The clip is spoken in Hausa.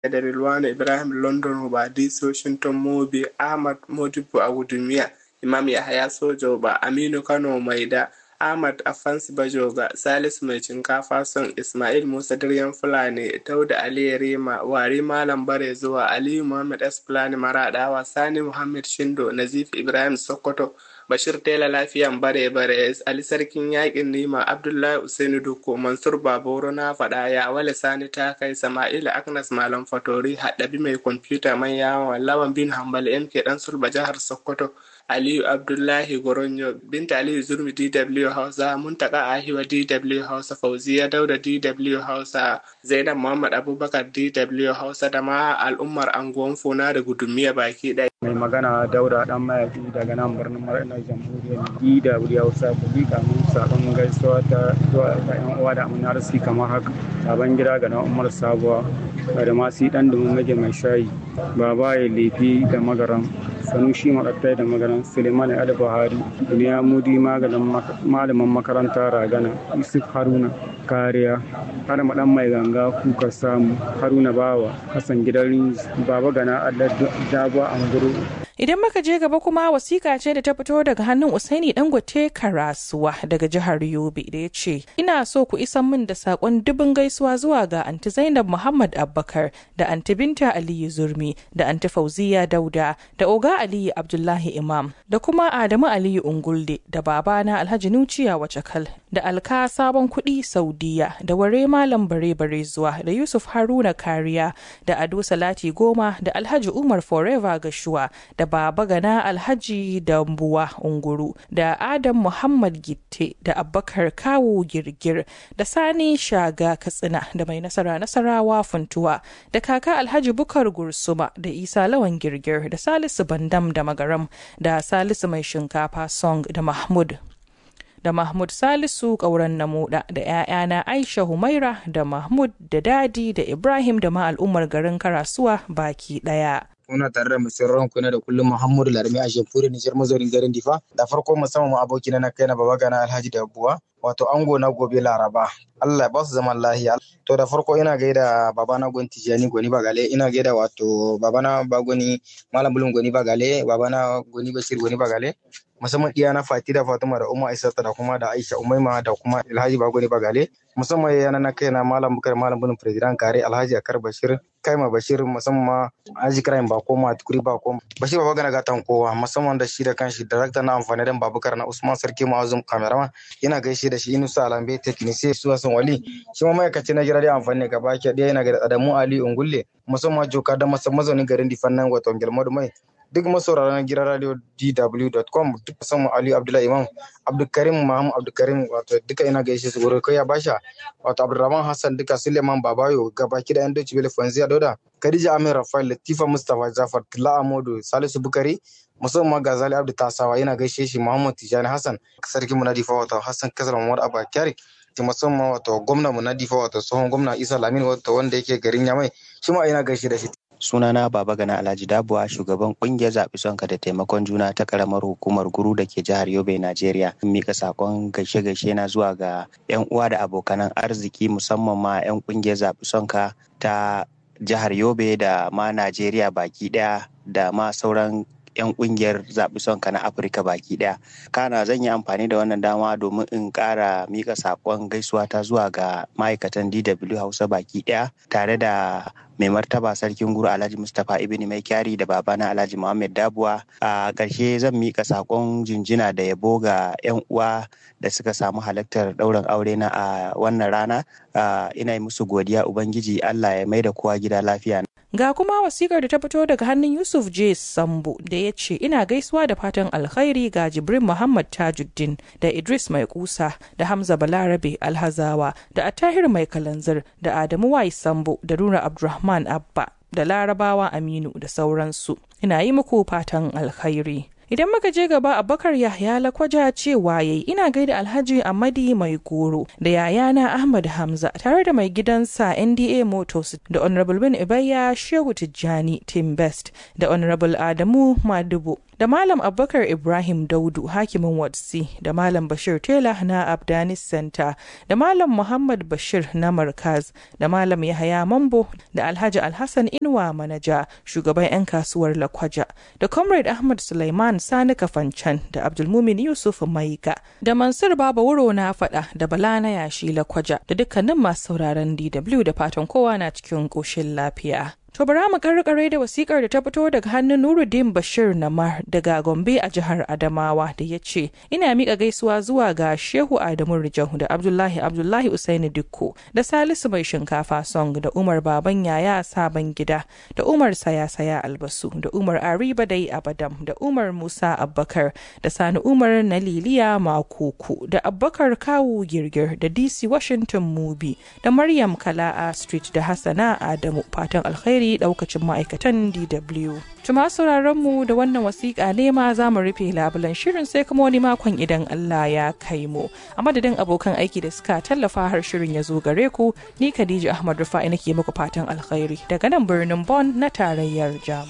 da Rilwana Ibrahim London Hubadi Washington Mobi Ahmad Modibo Agudumiya Imam Yahaya Sojoba Aminu Kano Maida Ahmad Afansi Bajoga Salisu Mai Cinkafa Son Ismail Musa Diryan Fulani Dauda Ali Rima Wari Malam Bare zuwa Aliyu Muhammad S Fulani Maradawa Sani Muhammad Shindo Nazif Ibrahim Sokoto Bashir Tela Lafiyan Bare Bare Ali Sarkin Yakin Nima Abdullahi Usainu Duko Mansur Baboro na faɗa ya wale Sani ta kai Sama'ila Agnes Malam Fatori Haɗabi mai kwamfuta mai yawon Lawan bin Hambal MK Dan Sulba jihar Sokoto Aliyu Abdullahi Goronyo Binta Aliyu Zurmi DW Hausa Muntaka Ahiwa DW Hausa Fauziya Dauda DW Hausa Zainab Muhammad Abubakar DW Hausa da ma al'ummar anguwan Funa da Gudumiya baki ɗaya. mai magana daura dan mayaki daga nan birnin mara'inar jamhuriyar dw hausa ku bi kamun sabon gaisuwa ta zuwa ga yan uwa da amina arziki kamar haka sabon gida ga na umar sabuwa da masu dan dumin mage mai shayi baba ya lefi da magaran sanushi maɗattai da magaran suleiman ali buhari duniya mudi malamin makaranta ragana yusuf haruna kariya har maɗan mai ganga kuka samu haruna bawa hassan gidan baba gana allah dabuwa anguru Idan muka je gaba kuma wasiƙa ce da ta fito daga hannun Usaini Dangote Karasuwa daga jihar Yobe da ya ce, Ina so ku isan min da saƙon dubin gaisuwa zuwa ga Anti Zainab Muhammad Abbakar da Anti Binta Aliyu Zurmi da Anti Fauziya Dauda da Oga Aliyu Abdullahi Imam da kuma Adamu Aliyu Ungulde da babana Alhaji Nuciya Wacakal da Alka Sabon Kuɗi Saudiya da Ware Malam Bare Bare zuwa da Yusuf Haruna Kariya da Ado Salati Goma da Alhaji Umar Forever Gashuwa da Baba Gana Alhaji Dambuwa Unguru da Adam Muhammad Gitte da Abubakar Kawu Girgir da Sani Shaga Katsina da mai nasara nasarawa Funtuwa da kaka Alhaji Bukar Gursuma da Isa Lawan Girgir da Salisu Bandam da Magaram da Salisu Mai Shinkafa Song da Mahmud da Mahmud Salisu ƙauren Namuda da 'ya'yana Aisha Humaira da Mahmud da Dadi da Ibrahim da ma al'ummar garin Karasuwa baki ɗaya. kuna tare da musirran kuna da kullum Muhammadu Larmi a Jamhuriyar Nijar mazaunin garin Difa da farko musamman abokina na kai na baba gana Alhaji da Abuwa wato ango na gobe Laraba Allah ba su zaman lahiya to da farko ina gaida baba na gon Tijani Goni Bagale ina gaida wato baba na Bagoni Malam Bulun Goni Bagale baba na Goni Bashir Goni Bagale musamman iya na Fati da Fatima da Umma Aisata da kuma da Aisha Umaima da kuma Alhaji Bagoni Bagale musamman yana na kai na Malam Bukar Malam Bulun President Kare Alhaji Akar Bashir Kaima Bashir musamman Aji Kraim Bako Matukuri Bako Bashir Baba Gana Gatan kowa musamman da shi da kanshi darakta na amfani da Babukar na Usman Sarki Ma'azum Kameraman yana gaishe da shi Inusa Alambe Teknisi su Hassan Wali shi ma ma'aikaci na gidan amfani gaba ke ɗaya yana ga Adamu Ali Ungulle musamman Joka da mazaunin garin Difannan wato Gelmadu Mai duk masauraran gidan radio dw.com duk musamman Ali Abdullahi Imam Abdulkarim Muhammad Abdulkarim wato duka ina gaishe su gurin kai ya basha wato Abdulrahman Hassan duka Suleiman Babayo gabaki da yan Deutsche Welle Fanzia Dauda Khadija Amir Rafael Latifa Mustafa Jafar Tila Amodu Salisu Bukari musamman Gazali Abdu Tasawa ina gaishe shi Muhammad Tijani Hassan sarki Munadifa wato Hassan Kasar Muhammad Abba Kyari musamman wato gwamna Munadifa wato tsohon gwamna Isa Lamin wato wanda yake garin Yamai shi ma ina gaishe da shi sunana baba gana alhaji dabuwa shugaban kungiyar zaɓi sonka da taimakon juna ta karamar hukumar guru da ke jihar yobe najeriya mika sakon gaishe gaishe na zuwa ga yan uwa da abokanan arziki musamman ma yan kungiyar zaɓi sonka ta jihar yobe da ma najeriya baki ɗaya da ma sauran 'yan kungiyar zaɓi sonka na afirka baki ɗaya kana zan yi amfani da wannan dama domin in ƙara mika saƙon gaisuwa ta zuwa ga ma'aikatan dw hausa baki ɗaya tare da mai martaba sarkin guru alhaji mustapha ibn mai kyari da babana alhaji muhammad dabuwa a ƙarshe zan mika saƙon jinjina da yabo ga 'yan uwa da suka samu halartar ɗaurin aure na a wannan rana ina yi musu godiya ubangiji allah ya mai da kowa gida lafiya Ga kuma wasikar da ta fito daga hannun Yusuf J. Sambo da ya ce ina gaisuwa da fatan alkhairi ga Jibrin Muhammad Tajuddin da Idris Mai Kusa da Hamza Balarabe Alhazawa da Atahir Mai Kalanzir da Adamu Wai Sambo da Nura Abdulrahman Abba da Larabawa Aminu da sauransu. Ina yi muku fatan alkhairi. Idan muka je gaba Abubakar Yahya Lakwaja cewa yayi ina gaida Alhaji Amadi Mai Goro da yayana Ahmad Hamza tare da mai gidansa NDA Motors da Honorable Bin Ibayya Shehu Tijjani Team Best da Honorable Adamu Madubo da Malam Abubakar Ibrahim Daudu hakimin Watsi da Malam Bashir Tela na Abdanis Center da Malam Muhammad Bashir na Markaz da Malam Yahaya Mambo da Alhaji Alhassan Inuwa Manaja shugaban 'yan kasuwar Lakwaja da Comrade Ahmad Sulaiman Sani Kafancan da Abdulmumin Yusuf Maika da Mansur Baba Wuro na faɗa da Bala na yashi Lakwaja da dukkanin masu sauraron DW da fatan kowa na cikin ƙoshin lafiya. To bara mu karkare da wasikar da ta fito daga hannun Nuruddin Bashir Namar daga Gombe a jihar Adamawa da ya ce ina miƙa gaisuwa zuwa ga Shehu Adamu Rijau da Abdullahi Abdullahi Usaini Dikko da Salisu Mai Shinkafa Song da Umar Baban Yaya Sabon Gida da Umar Saya Saya Albasu da Umar Ariba Dai Abadam da Umar Musa Abbakar da Sani Umar na Liliya Makuku da Abbakar Kawu Girgir da DC Washington Mubi da Maryam Kala'a Street da Hassana Adamu fatan alkhairi alheri daukacin ma'aikatan DW. Tuma sauraron mu da wannan wasiƙa ne ma za mu rufe labulan shirin sai kuma wani makon idan Allah ya kai mu. A madadin abokan aiki da suka tallafa har shirin ya zo gare ku, ni Khadija Ahmad Rufa'i nake muku fatan alkhairi daga nan birnin Bonn na tarayyar Jamus.